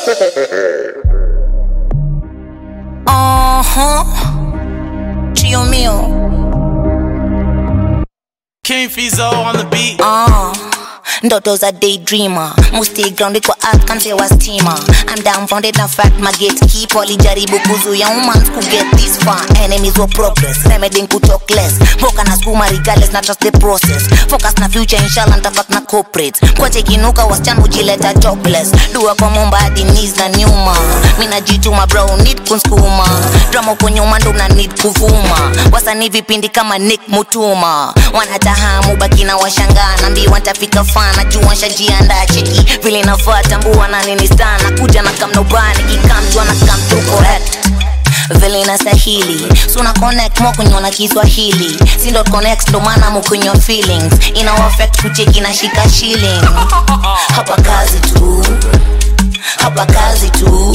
Uh-huh. Trio mio. King Fizo on the beat. Uh. ndoto za daydreamer musti grounded kwa earth kansewa stima I'm downfounded na fact my gatekeep walijaribu kuzuia humans ku get this far enemies were progress remedying ku talk less mboka na skuma regardless na trust the process focus na future inshallah ntafak na corporate kwache kinuka wasichana hujileta jobless dua kwa momba hadi knees na nyuma mina jituma bro need kunskuma drama uko nyuma ndo na need kuvuma wasanii vipindi kama nick mutuma wanatahamu baki na washangaa nambiwa ntafika fana jua nshajiandaa cheki vile nafaa tambua na nini sana kuja na kamnobani kikamjwa na come through correct vile inastahili suna connect mo kunywa na kiswahili sindo connect ndo maana mukunywa feelings ina affect kucheki na shika shilling hapa kazi tu hapa kazi tu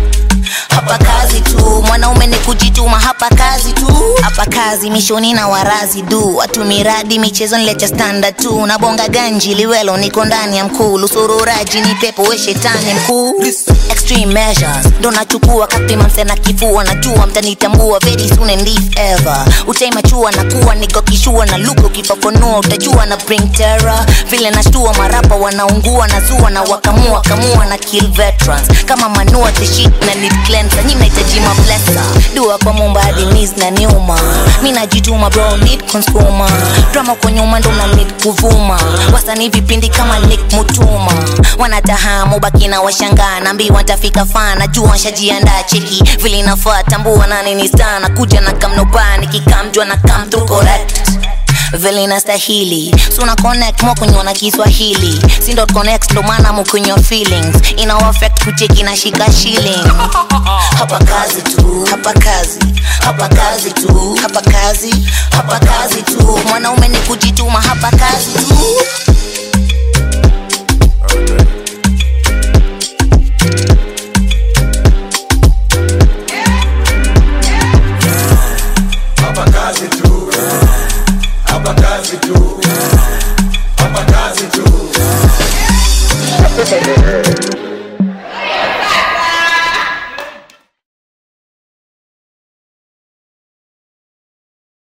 hapa kazi tu mwanaume ni kujituma hapa kazi tu hapa kazi mishoni na warazi du watu miradi michezo nilecha standard tu nabonga ganji liwelo niko ndani ya mkuu lusururaji ni pepo we shetani mkuu extreme measures ndo nachukua kapima mse na kifua najua mtanitambua very soon and if ever utaimachua na kuwa niko kishua na luka ukifafanua utajua na bring terror vile nashtua marapa wanaungua na zua na wakamua kamua na kill veterans kama manua the shit na need cleanser nyi mnahitaji mablesa dua kwa mumba hadi knees na nyuma mi najituma bro need consumer drama kwa nyuma ndo na need kuvuma wasanii vipindi kama nick mutuma wanatahamu baki na washangaa naambiwa ntafika fana jua nshajiandaa cheki vile inafaa tambua na nini sana kuja na kamnobani kikamjwa na come through correct vile inastahili suna connect mo kunywa na kiswahili sindo connect ndo maana mukunywa feelings ina affect kucheki na shika shilling hapa kazi tu hapa kazi hapa kazi tu hapa kazi hapa kazi tu mwanaume ni kujituma hapa kazi tu Hapa kazi tu. Hapa kazi tu. Hapa kazi tu.